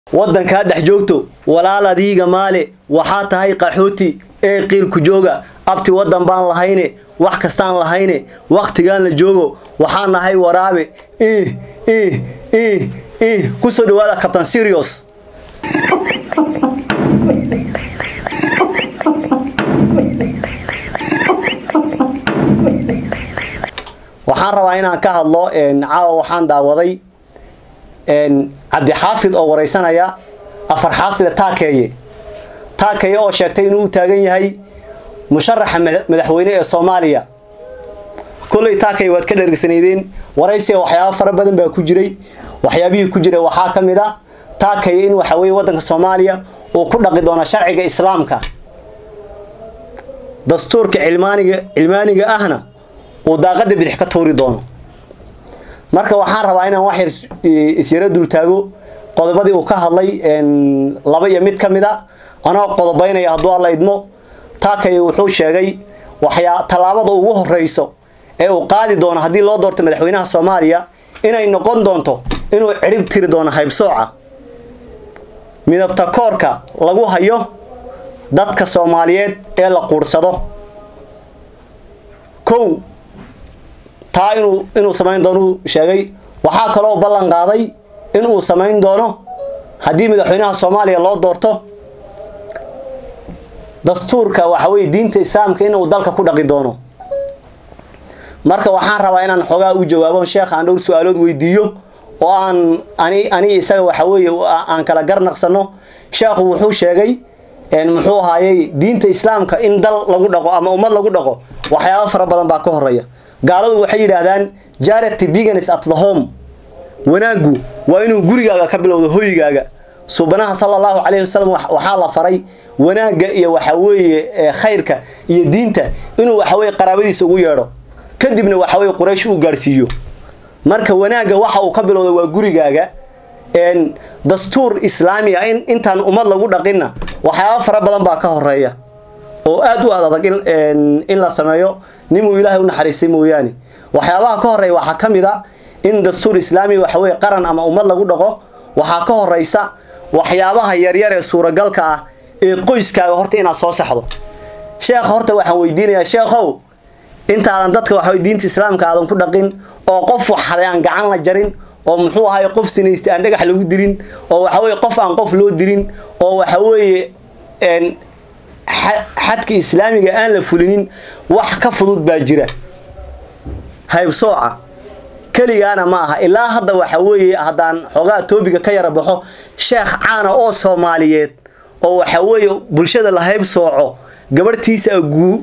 waddankaa dhex joogto walaal adiiga maale waxaa tahay qaxooti ee qiilku jooga abti waddan baan lahayne wax kastaan lahayne wakhtigaan la joogo waxaa nahay waraabe ih ih ih ih kusoo dhawaada kabtan sirios waxaan rabaa inaan ka hadlo caawa waxaan daawaday cabdixaafid oo wareysanaya afar xaasile taakeeye taakeeye oo sheegtay inuu u taagan yahay musharaxa madaxweyne ee soomaaliya kolley taakeye waad ka dhergsanaydeen waraysiga waxyaaba fara badan baa ku jiray waxyaabihii ku jiray waxaa ka mid a taakeye in waxa weye waddanka soomaaliya uu ku dhaqi doono sharciga islaamka dastuurka cilmaaniga cilmaaniga ahna uu daaqada bidix ka tuuri doono marka waxaan rabaa inaan wax yar isyaro dultaago qodobadii uu ka hadlay laba iyo mid ka mid a anoo qodobaynaya hadduu alla idmo taakay wuxuu sheegay waxyaa tallaabada ugu horeyso ee uu qaadi doono haddii loo doorto madaxweynaha soomaaliya inay noqon doonto inuu cirib tiri doono haybsooca midabta koorka lagu hayo dadka soomaaliyeed ee la quursado kow taa inuu inuu samayn doono sheegay waxaa kaloo ballan qaaday inuu samayn doono haddii madaxweynaha soomaaliya loo doorto dastuurka waxa weye diinta islaamka inuu dalka ku dhaqi doono marka waxaan rabaa inaan xoogaa u jawaabo sheekha aan dhowr su-aalood weydiiyo oo aan ani ani isaga waxa weeye aan kala garnaqsano sheekhu wuxuu sheegay muxuu ahaayey diinta islaamka in dal lagu dhaqo ama ummad lagu dhaqo waxyaabo fara badan baa ka horeeya gaaladu waxay yidhaahdaan jarity begins at the home wanaaggu waa inuu gurigaaga ka bilowdo hoygaaga subanaha sala allahu calayhi wasalam waxaa la faray wanaagga iyo waxa weeye khayrka iyo diinta inuu waxa weye qaraabadiisa ugu yeedho kadibna waxa weye quraysh uu gaadhsiiyo marka wanaagga waxa uu ka bilowdo waa gurigaaga dastuur islaami ah in intaan ummad lagu dhaqinna waxyaaba fara badan baa ka horeeya oo aada u adadag in la sameeyo nimuu ilaahay u naxariistay mooyaane waxyaabaha ka horeeya waxaa ka mid a in dastuur islaami waxa weye qaran ama ummad lagu dhaqo waxaa ka horeysa waxyaabaha yaryar ee suuragalka ah ee qoyskaaga horta inaad soo saxdo sheekh horta waxaan weydiinayaa sheekhow intaadan dadka waxa diinta islaamka aadan ku dhaqin oo qof waxaday aan gacan la jarin oo muxuu ahaay qof sinaystay aan dhagax lagu dilin oo waxa weye qof aan qof loo dilin oo waxa weeye xadka islaamiga aan la fulinin wax ka fudud baa jira haybsooca keligaana ma aha ilaa hadda waxa weeye haddaan xoogaa toobiga ka yara baxo sheekh caana oo soomaaliyeed oo waxa weeye bulshada la haybsooco gabarhtiisa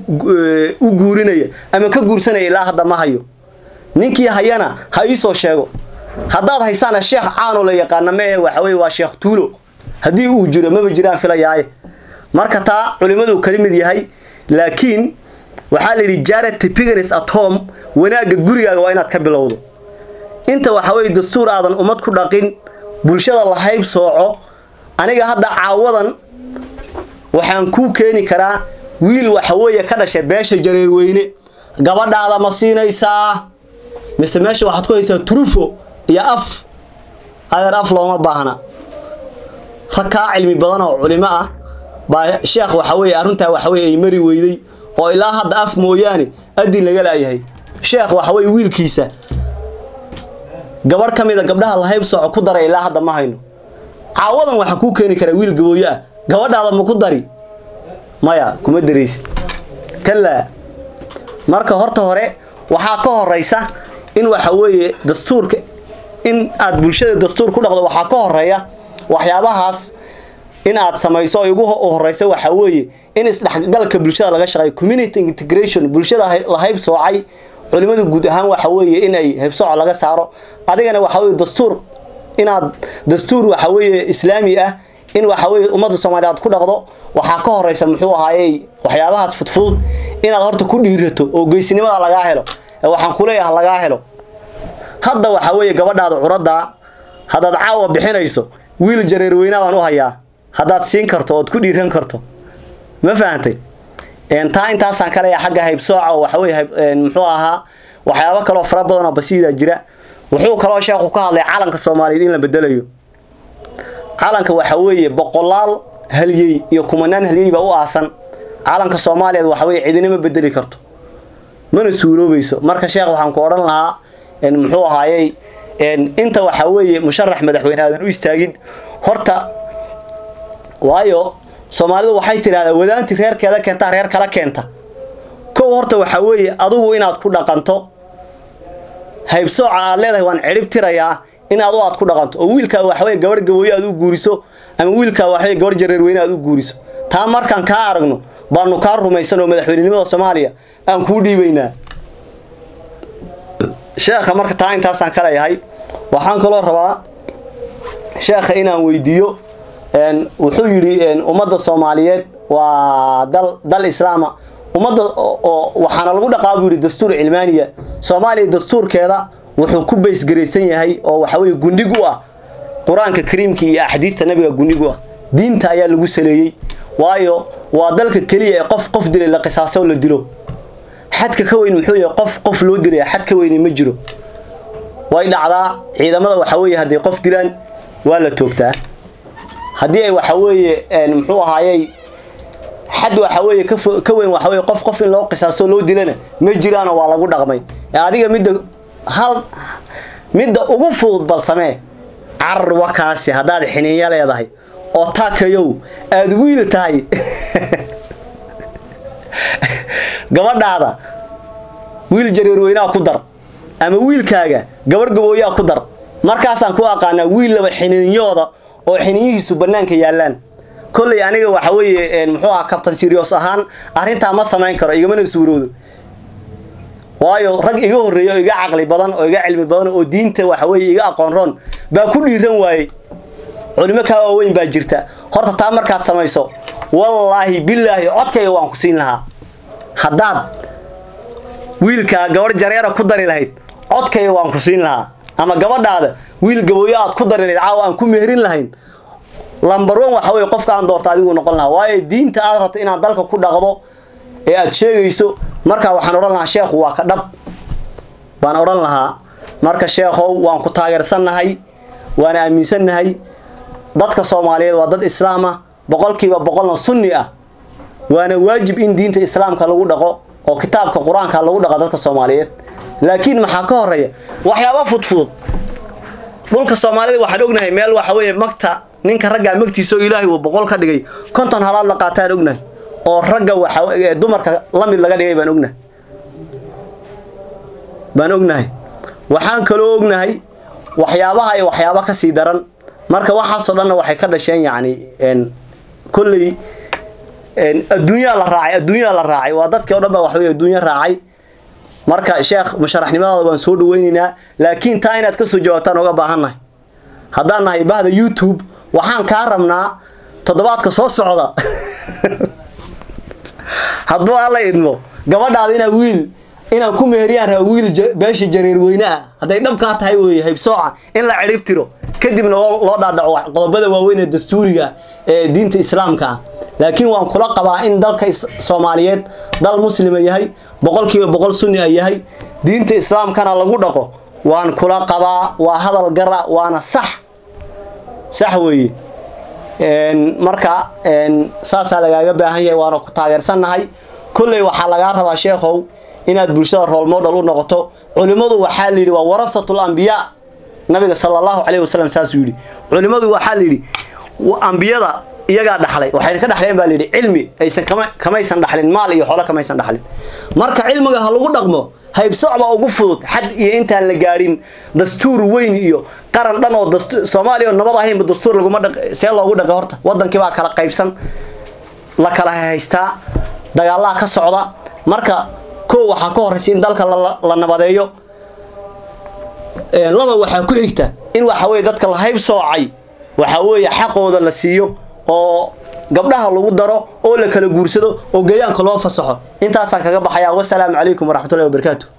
u guurinaya ama ka guursanaya ilaa hadda ma hayo ninkii hayana ha iisoo sheego haddaad haysaana sheekh caanoo la yaqaana ma ahe waxa weye waa sheekh tuulo haddii uu jiro maba jiraan filayaaye marka taa culimadu kala mid yahay laakiin waxaa la yidhi jarity pigans at home wanaagga gurigaaga waa inaad ka bilowdo inta waxa weye dastuur aadan ummad ku dhaqin bulshada la hayb sooco aniga hadda caawadan waxaan kuu keeni karaa wiil waxa weeye ka dhashay beesha jareerweyne gabadhaada ma siinaysaa mise meesha waxaad ku haysaa trufo iyo af adeer af looma baahna rag kaa cilmi badan oo culimo ah baa sheekh waxa weye arrintaa waxa weye ay mari weyday oo ilaa hadda af mooyaane adin laga laayahay sheekh waxa weye wiilkiisa gabarh ka mid a gabdhaha lahayb sooco ku daray ilaa hadda ma hayno caawadan waxaa kuu keeni karaa wiil gabooyo ah gabadhaada ma ku dari maya kuma daraysid kalaa marka horta hore waxaa ka horeysa in waxa weeye dastuurka in aad bulshada dastuur ku dhaqdo waxaa ka horeeya waxyaabahaas in aad samayso ugu horeysa waxa weeye in isdhexgalka bulshada laga shaqeeyo community integration bulshada la hayb soocay culimadu guud ahaan waxa weeye in ay haybsooco laga saaro adigana waxa weye dastuur inaad dastuur waxa weeye islaami ah in waxa weye ummadda soomaaliya aad ku dhaqdo waxaa ka horeysa muxuu ahaayey waxyaabahaas fudfudud inaad horta ku dhiirato oo geesinimada lagaa helo waxaan kuleeyaha lagaa helo hadda waxa weeye gabadhaada curadda haddaad caawa bixinayso wiil jareerweynaa baan u hayaa haddaad siin karto ood ku dhiiran karto ma fahantay taa intaasaan ka leeyahay xagga haybsooca oo waxa weye muxuu ahaa waxyaabo kaloo fara badan oo basiida jira wuxuu kaloo sheekhu ka hadlay calanka soomaaliyeed in la bedelayo calanka waxa weeye boqolaal halyey iyo kumanaan halyey baa u aasan calanka soomaaliyeed waxa weye cidina ma bedeli karto mana suuroobayso marka sheekh waxaan ku odhan lahaa muxuu ahaayey inta waxa weeye musharax madaxweyne aadan u istaagin horta waayo soomaalidu waxay tidhahdaa wadaanti reerkeeda keentaa reer kala keenta kow horta waxaa weeye adugu inaad ku dhaqanto haybsooca aad leedahay waan cidhib tirayaa in adu aad ku dhaqanto oo wiilkaa waxaweye gabarh gabooye aad u guuriso ama wiilkaa waxaweye gabarh jareerweyne aad u guuriso taa markaan kaa aragno baanu kaa rumaysan oo madaxweynenimada soomaaliya aan kuu dhiibaynaa sheekha marka taa intaasaan ka leeyahay waxaan kaloo rabaa sheekha inaan weydiiyo wuxuu yidhi ummadda soomaaliyeed waa dal dal islaama ummadda oo waxaana lagu dhaqaa buu yidhi dastuur cilmaaniya soomaaliya dastuurkeeda wuxuu ku baysgaraysan yahay oo waxa weye gundhig u ah qur-aanka kariimka iyo axaadiidta nabiga gundhig u ah diinta ayaa lagu saleeyey waayo waa dalka keliya ee qof qof dilay la qisaaso la dilo xadka ka weyn muxuu yahay qof qof loo dilaya xad ka weyni ma jiro way dhacdaa ciidamada waxa weeye hadday qof dilaan waa la toogtaa haddii ay waxa weeye muxuu ahaayey xad waxa weeye ka weyn waxa weye qof qof in loo qisaaso loo dilana ma jiraano waa lagu dhaqmay ee adiga midda hal midda ugu fudud bal samee carar wakaasi haddaad xiniinya leedahay oo taakayow aada wiil tahay gabadhaada wiil jareerweynaha ku dar ama wiilkaaga gabarh gabooyaa ku dar markaasaan ku aqaanaa wiil laba xiniinyooda oo xiniinyihiisu bannaanka yaallaan kolley aniga waxa weeye muxuu aha kabtan sirios ahaan arrintaa ma samayn karo igamana suuroodo waayo rag iga horreeya oo iga caqli badan oo iga cilmi badan oo diinta waxa weeye iga aqoon roon baa ku dhiiran waayey culimo kaa waaweyn baa jirta horta taa markaad samayso wallaahi bilaahi codkayga waan ku siin lahaa haddaad wiilkaa gabarh jareera ku dari lahayd codkayga waan ku siin lahaa ama gabadhaada wiil gabooyo aad ku dari lahayd caawa aan ku meherin lahayn lambar one waxa weye qofka aan doorta adigu noqon lahaa waayo diinta aad rabto inaad dalka ku dhaqdo ee aad sheegayso markaa waxaan odhan lahaa sheekhu waa ka dhab baan odhan lahaa marka sheekhow waan ku taageersannahay waana aaminsannahay dadka soomaaliyeed waa dad islaam ah boqolkiiba boqolna sunni ah waana waajib in diinta islaamka lagu dhaqo oo kitaabka qur-aanka lagu dhaqo dadka soomaaliyeed laakiin maxaa ka horeeya waxyaaba fudfudud dhulka soomaalida waxaan ognahay meel waxa weeye magta ninka raggaa magtiisa oo ilaahay uu boqol ka dhigay konton halaad la qaataan ognahay oo ragga waxa dumarka la mid laga dhigay baan ognahay baan ognahay waxaan kaloo ognahay waxyaabaha iyo waxyaaba ka sii daran marka waxaasoo dhanna waxay ka dhasheen yacni kolley adduunyaa la raacay adduunyaa la raacay waa dadkii o dhan baa waxaweye adduunya raacay marka sheekh musharaxnimadaada waan soo dhaweynaynaa laakiin taa inaad kasoo jawaabtaan oga baahannahay haddaan nahay bahda youtube waxaan kaa rabnaa toddobaadka soo socda hadduu alla idmo gabadhaada inaa wiil inaan ku meheriyaan raba wiil beesha jareerweyneah hadday dhabkaa tahay weeye haybsooca in la cidhib tiro kadibna loo dhaadhaco qodobada waaweyn ee dastuuriga ee diinta islaamka ah laakiin waan kula qabaa in dalka soomaaliyeed dal muslima yahay boqolkiiba boqol sunni a yahay diinta islaamkana lagu dhaqo waan kula qabaa waa hadal gara waana sax sax weeye marka saasaa lagaaga baahan yahay waana ku taageersannahay kolley waxaa lagaa rabaa sheekhow inaad bulshada rool model u noqoto culimmadu waxaa layidhi waa warahatul ambiyaa nabiga sala allahu calayhi wasalam saasuu yidhi culimmadu waxaa layidhi ambiyada iyagaa dhaxlay waxayna ka dhaxleen baa layidhi cilmi aysan kama kamaysan dhaxlin maal iyo xoolo kamaysan dhaxlin marka cilmiga ha lagu dhaqmo haybsooc baa ugu fudud xad iyo intaan la gaadhin dastuur weyn iyo qaran dhan oo dastuur soomaaliya oo nabad ahaynba dastuur laguma dhaq see loogu dhaqay horta wadankii baa kala qaybsan la kala haystaa dagaalaha ka socda marka kow waxaa ka horraysa in dalka la nabadeeyo laba waxaa ku xigta in waxa weye dadka la hayb soocay waxa weeye xaqooda la siiyo oo gabdhaha lagu daro oo la kala guursado oo gayaanka loo fasaxo intaasaan kaga baxayaa wasalaamu calaykum waraxmatullahi wabarakaatu